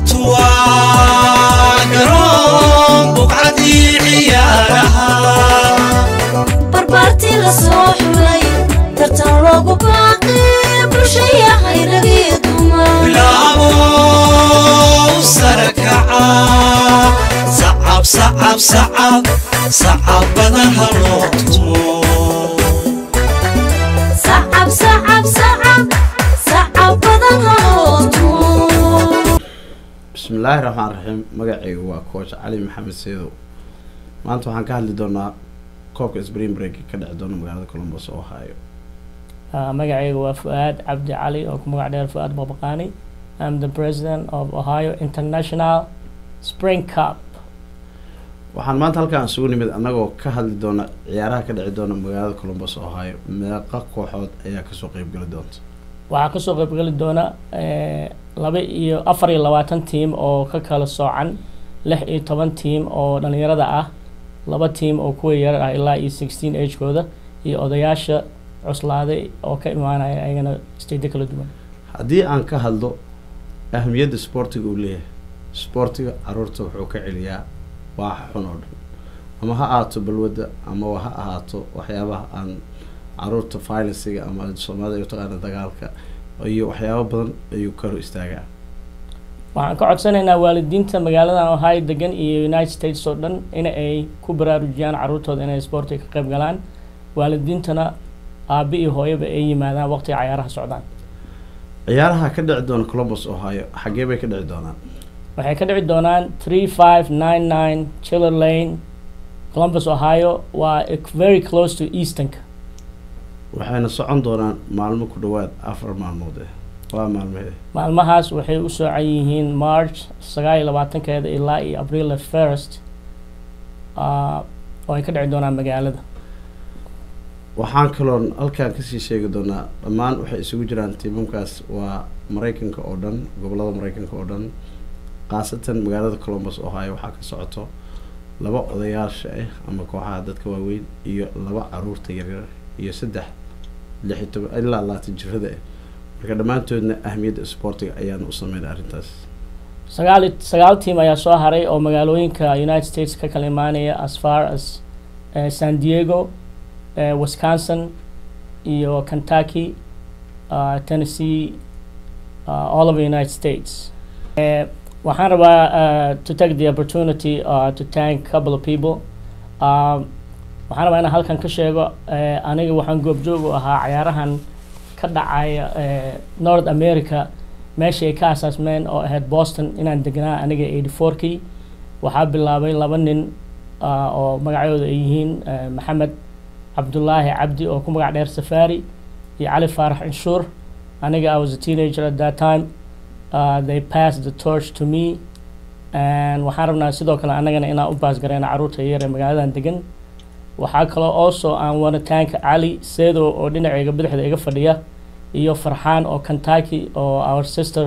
goobtu waa garoon buqcadii ciyaaraha barbaartii la soo xulay tartan loogu baaqi bulshaya hayragii dumar bilaabo sare kaca sacab sacab sacab sacab badan ha loo tumo sacab sacab sacab sacab badan haloo tumo bismillaahi raxmaan raxiim magacaygu waa coach cali maxamed seedow maanta waxaan ka hadli doonaa koobka spring break ka dhici doona magaalada columbus oo ohio Uh, magacayga waa fu-aad cabdi cali oo ku magac dheer fu-aad baqbaqaani am the president of ohio international spring cup waxaan maanta halkaan isugu nimid annagoo ka hadli doona ciyaaraha ka dhici doona magaalada columbus ohio meeqa kooxood ayaa kasoo qeybgeli doonta waxaa kasoo qeybgeli doona eh, laba iyo afar iyo labaatan tiim oo ka kala soocan lix iyo toban tiim oo dhalinyarada ah laba tiim oo kuwa yar ah ilaa iyo sixteen agekooda iyo odayaasha cuslaaday oo ka imaanaya ayagana stade kala duwan haddii aan ka hadlo ahamiyadda sportiga uu leeyahay sportiga caruurta wuxuu ka celiyaa waaxa xun oo dhan ama ha ahaato balwadda ama ha ahaato waxyaabaha aan caruurta violenciga ama soomaalida ay u taqaana dagaalka iyo waxyaabo badan ayuu ka hor istaagaa waxaan ka codsanaynaa waalidiinta magaaladan ohio degan iyo united states oo dhan in ay ku baraarujiyaan caruurtooda inay sportiga ka qayb galaan waalidiintana aabi iyo hooyaba ay yimaadaan waqtiga cayaaraha socdaan ciyaaraha ka dhici doona columbus ohio xaggee bay ka dhici doonaan waxay ka dhici doonaan three five nine nine chiller lane columbus ohio waa ec- very close to eastonka waxayna socon doonaan maalmo ku dhawaad afar maalmood eh waa maalmehee maalmahaas waxay u soocan yihiin march sagaal iyo labaatankeeda ilaa iyo april the first uh, oo ay ka dhici doonaan magaalada waxaan kaloon halkaan kasii sheegi doonaa dhammaan waxay isugu jiraan tiimamkaas waa maraykanka oo dhan gobolada maraykanka oo dhan khaasatan magaalada columbus ohio waxaa ka socoto laba odayaasha ah ama kooxaha dadka waaweyn iyo laba caruurta yaryar iyo saddex lix iyo toban ilaa labaatan jirada ah marka dhammaantoodna ahmiyadda sportiga ayaana u sameynay arrintaas sagaal iyo- sagaal tiim ayaa soo haray oo magaalooyinka united states ka kala imaanaya as far as eh, san diego eh, wisconsin iyo kentucky uh, tennessee uh, all over the united states Eh, waxaan rabaa uh, to take the opportunity uh, to thank a couple of people um, waxaan rabaa inaan halkan ka sheego eh, aniga waxaan goobjoog u ahaa cayaarahan ka dhacaya eh, north america meeshii ay ka asaasmeen oo ahayd boston inaan degnaa aniga eighty fourkii waxaa bilaabay laba nin ah, oo magacooda ay yihiin eh, maxamed cabdulaahi cabdi oo ku magac dheer safari iyo cali faarax inshuur aniga i was a teenager at that time uh, they passed the torch to me and waxaan rabnaa sidoo kale anagana inaan u baasgareyna caruurta yar ee magaaladan degan waxaa kaloo also aan wanitaanka cali seedo oo dhinacayga bidixda iga fadhiya iyo farxaan oo kentucky oo our sister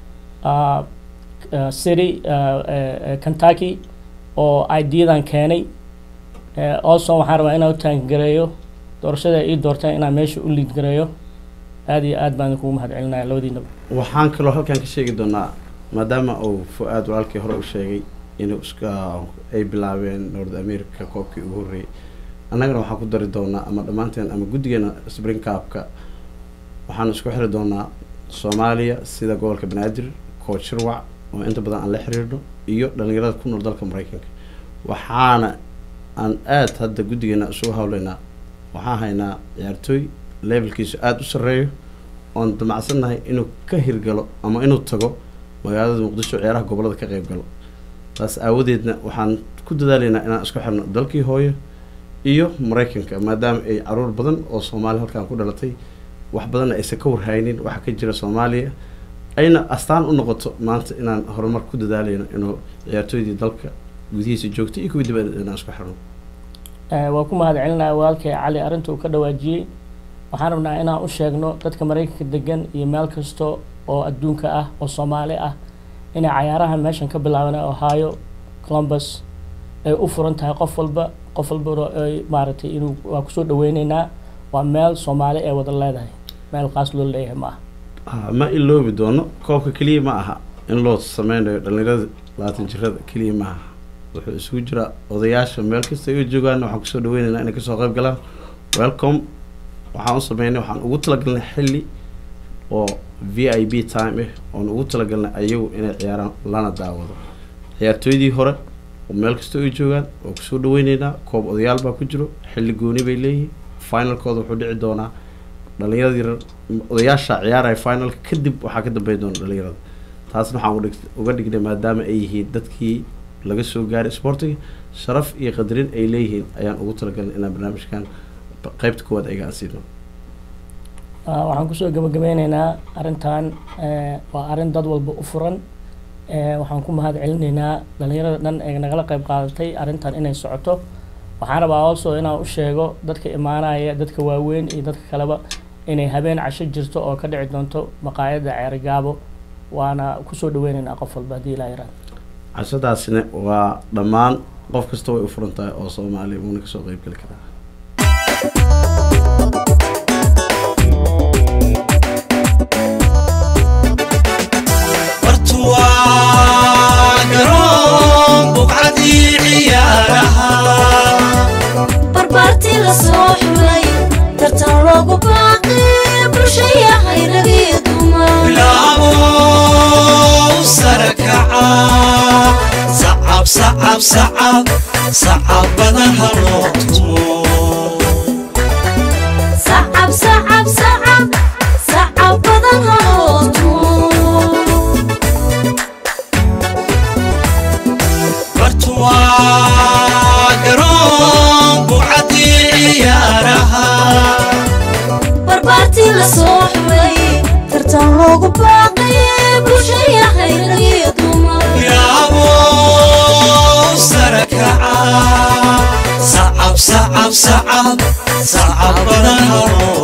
uh, uh, city uh, uh, kentucky oo ideadan keenay uh, also waxaan rabaa inaan u taangareeyo doorashada ay ii doorteen inaan meesha u liid gareeyo aad iyo aad baan kugu mahad celinaya labadiinaba waxaan kaloo halkaan ka sheegi doonaa maadaama uu fu-aad walaalkii hore u sheegay inuu iska ay bilaabeen north america koobkii ugu horreeyay annagana waxaan ku dari doonaa ama dhammaanteen ama guddigeena spring cupka waxaan isku xiri doonaa soomaaliya sida gobolka banaadir coach shirwac oo inta badan aan la xiriirno iyo dhalinyarada ku nool dalka maraykanka waxaana aan aad hadda guddigeena isugu hawleynaa waxaan haynaa ciyaartooy levelkiisu aada u sarreeyo oon damacsannahay inuu ka hirgalo ama inuu tago magaalada muqdisho ciyaaraha gobolada ka qayb galo taas aawadeedna waxaan ku dadaalaynaa inaan isku xirno dalkii hooyo iyo maraykanka maadaama ay caruur badan oo soomaaliya halkaan ku dhalatay wax badanna aysan ka warhaynin waxa ka jira soomaaliya ayna astaan u noqoto maanta inaan horumar ku dadaalayno inuu ciyaartooydii dalka gudihiisa joogtay iyo kuwii dibadda inaan isku xirno Eh, waa ku mahad celinaya walaalkay cali arrinta uu ka dhawaajiyey waxaan rabnaa inaan u sheegno dadka maraykanka degan iyo meel kasta oo adduunka ah oo soomaali ah inay cayaarahan meeshan ka bilaabana ohio columbus ay u furan tahay qof walba qof walba ay maaragtay inuu waa kusoo dhaweyneynaa waa meel soomaali ay wada leedahay meel qaas loo leeyahay ma aha Ah, ma iloobi doono koobka keliya ma aha in loo sameynayo dhalinyarada labaatan jirada keliya maaha wuxuu isugu jiraa odayaasha meel kasta ay joogaan waxaan kusoo dhaweyneynaa inay kasoo qayb galaan welcome waxaan u sameynay waxaan ugu talagalnay xilli oo v i b time ah oon ugu talagalnay ayagu inay ciyaaraan lana daawado ciyaartooydii hore oo meel kasta ay joogaan waa kusoo dhaweyneynaa koob odayaal baa ku jiro xilli gooni bay leeyihiin finalkooda wuxuu dhici doonaa dhalinyarada yarar odayaasha ciyaaraya finalka kadib waxaa ka dambeyn doona dhalinyarada taasna waxaan uga dhig- uga dhignay maadaama ay yihiin dadkii laga soo gaaray sportiga sharaf iyo qadarin ay leeyihiin ayaan ugu talagalnay inaan barnaamijkan qeybta koowaad ayaga aan siino Ah, waxaan kusoo gabagabeyneynaa arrintan eh, waa arrin dad walba u furan Eh, waxaan ku mahad celinaynaa dhalinyarada dhan ee nagala qayb qaadatay arrintan inay socoto waxaan rabaa also inaan u sheego dadka imaanaya dadka waaweyn iyo dadka kaleba inay habeen casho jirto oo ka dhici doonto maqaayadda ceerigaabo waana kusoo dhaweyneynaa qof walba haddii ilaa yaraan cashadaasina waa dhammaan qof kasta way u furan tahay oo soomaali uuna kasoo qeyb geli karaa bartuwaa garoon buqcadii ciyaaraha barbaartii la soo xulay tartan loogu baaqi bulshaya hayragii dumar bilaabo sare kaca sacab sacab sacab sacabada ha loo tumo sacab sacab sacab sacab badan haloo tumo bartuwaa garoon buqcadii ciyaaraha barbaartii la soo xulay tartan loogu baaqi bulshaya hayragii dumar bilaabo sare kaca sacab sacab sacab sacab badan ha loo